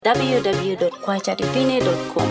www.kwachadivine.com.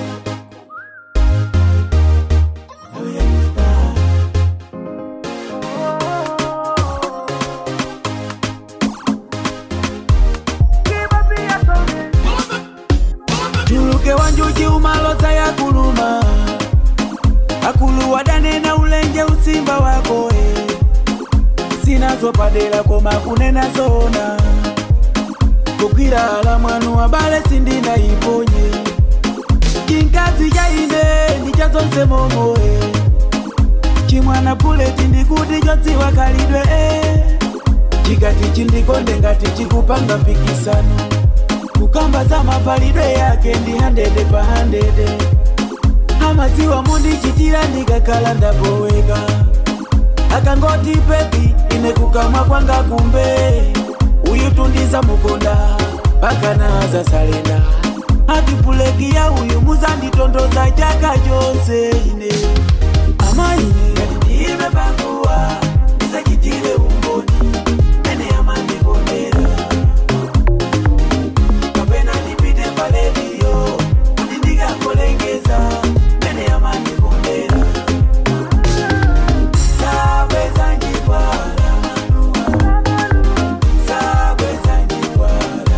tuluke wanjuji umaloza ya kuluma akulu wadanena ulenje usimba wako e sinazopadela koma kunena zona kugwira ala mwanu wabale sindina iponye chinkazi chaine ndichazonse momo e chimwana puleti ndikuti chodziwa kalidwe e chikati chindikonde ngati chikupanga mpikisano kukamba za mavalidwe yake ndi handede pa handede amaziwa mundichitira ndikakhala ndapoweka akangoti pepi ine kukamwa kwanga kumbe uyu tundiza mukonda pakana zasalenda atipuleki ya uyu muzanditondoza chaka chonse ine ama ine ngati ndime pakuwa ndisachitire umboni mene amandikondera kapena ndipite paledio kuti ndikakolengeza mene amandikondera sabweza njikwala manuwa sabweza njikwala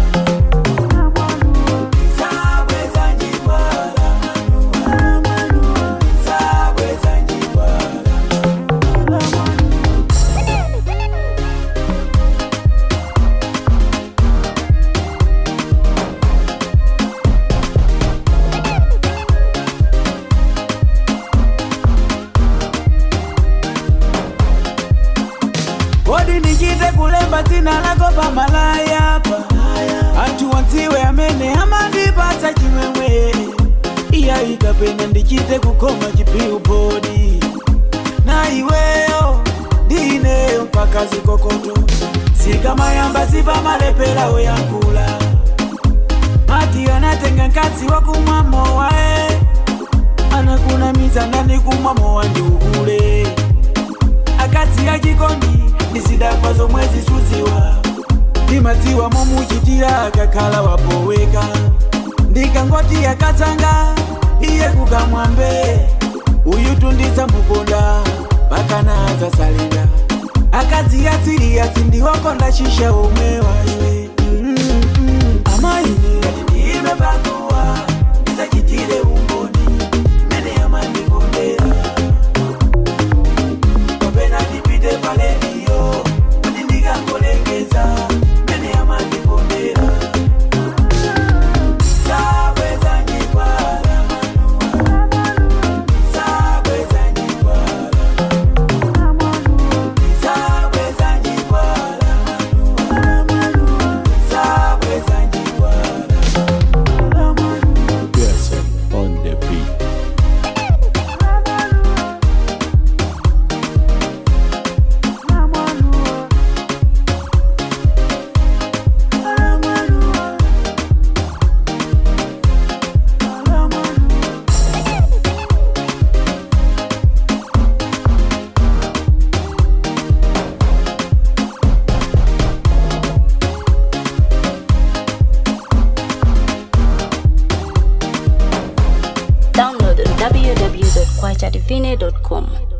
sabweza njikwala manuwa sabweza njikwala kodi nichite kulemba dzina lako pamalaya pa anthu wanziwe amene amandipatsa chimwemwe iya ikapena ndichite kukhoma chipilubodi na iweyo ndineyo mpaka zikokoto zikamayamba zipamalepera oyankhula mati anatenga mkazi wakumwa mowa e anakunamiza ndani kumwa mowa ndi ukule akadzi achikondi ndizidakwa zomwe zisuziwa ndimadziwa momuchitira akakhala wapoweka ndikangoti akatsanga iye kukamwambe uyu tundiza mukonda pakana zasalenda akadzi atsiriyazi ndiwakonda shisha omwe waiwe mm -mm. amaine ngati ndime pakuwa ndisachitire umboni mene amandikondera kapena ndipite paledio kuti ndikangolengeza mene amandikondera sabweza njikwala manuwa sabweza njikwala sabweza njikwala manuwa sabweza njikwala Yes, on the beat. Download on www.kwachadivine.com.